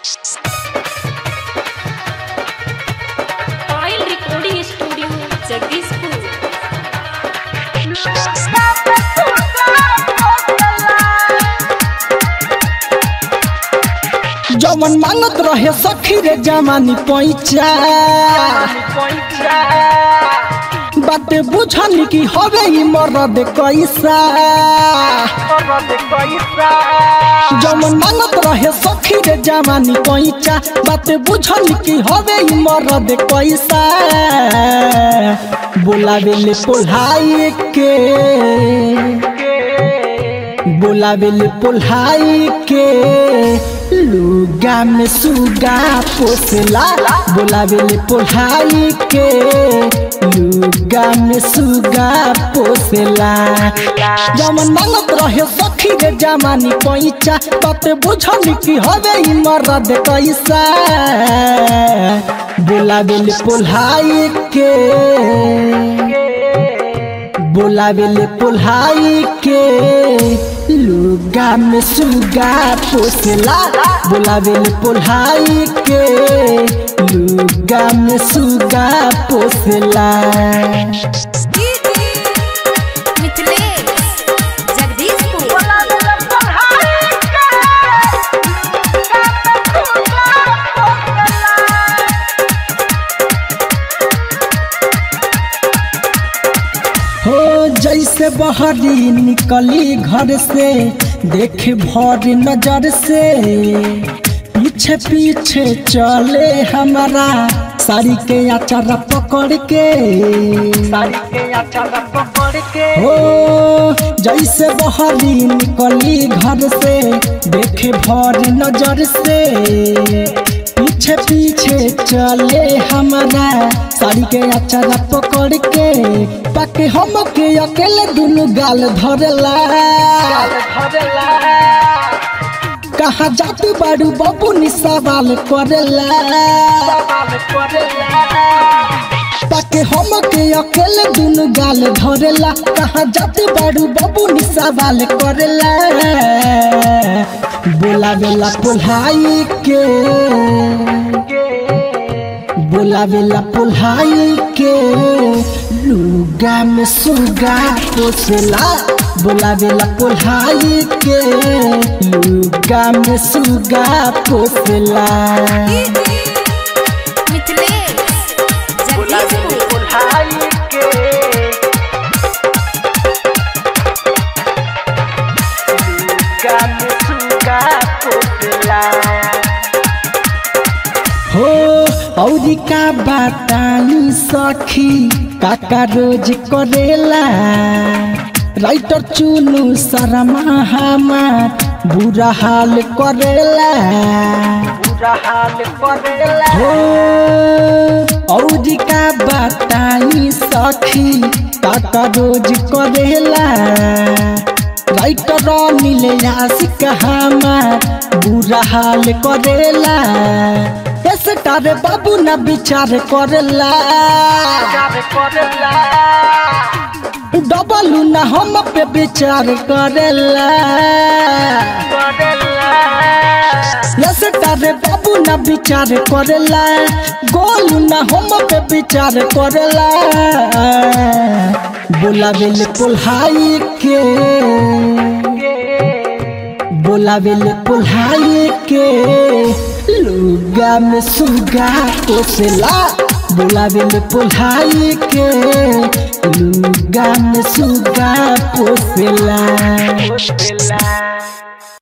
ऑयल recording studio Jagdishpur जवन मांगत रहे सखी रे जमानी पैचा बाटे बुझल कि हवे ई मरद कैसा जवन मांगत रहे सखी रे जमानी पैचा बाटे बुझल कि हवे ई मरद कैसा बोलावेले पोल्हाई के बोलावेले पोल्हाई के लुगा में सुगा पोसला बोलावेले पोल्हाई के लुगा में सुगा पोसला जमन मांगत रहे सखी रे जमानी पैचा तत बुझल कि हवे ई मरद कैसा बोलावेले पोल्हाई के बोलावेले पोल्हाई के लुगा में सुगा पोसला बोलावेले पोल्हाई के लुगा में सुगा पोसला मिथिलेश जगदीशपुर हो जैसे बहरी निकली घर से देखे भर नजर से पीछे पीछे चले हमारा साड़ी के अचार पकड़ के साड़ी के अचार पकड़ के हो जैसे बहरी निकली घर से देखे भर नजर से पीछे पीछे चले हमारा साड़ी के अचार पकड़ के पाके हम के अकेले दुनु गाल धरला कहा जातू बाड़ू बाबू नि सवाल करेला पाके हम के अकेले दुनु गाल धरेला कहा जातू बाड़ू बाबू नि सवाल करेला बोलावेला पोल्हाई के बोलावेला पोल्हाई के लुगा में सुगा पोसला बोलावेला पोल्हाई के लुगा में सुगा पोसला मिथिलेश जगदीशपुर हो औरी का बतानी सखी काका रोज करेला राइटर चुनु शर्मा हमार बुरा हाल करेला बुरा हाल करेला हो औरी का बतानी सखी काका रोज करेला राइटर मिले आशिक हमार बुरा हाल करेला ऐसे तारे बाबू ना विचार करेला डबल ना हम पे विचार करेला ऐसे तारे बाबू ना विचार करेला गोलू ना हम पे विचार करेला बोलावेले पोल्हाई के बोलावेले पोल्हाई के लुगा में सुगा पोसला बोलावेले पोल्हाई के लुगा में सुगा पोसला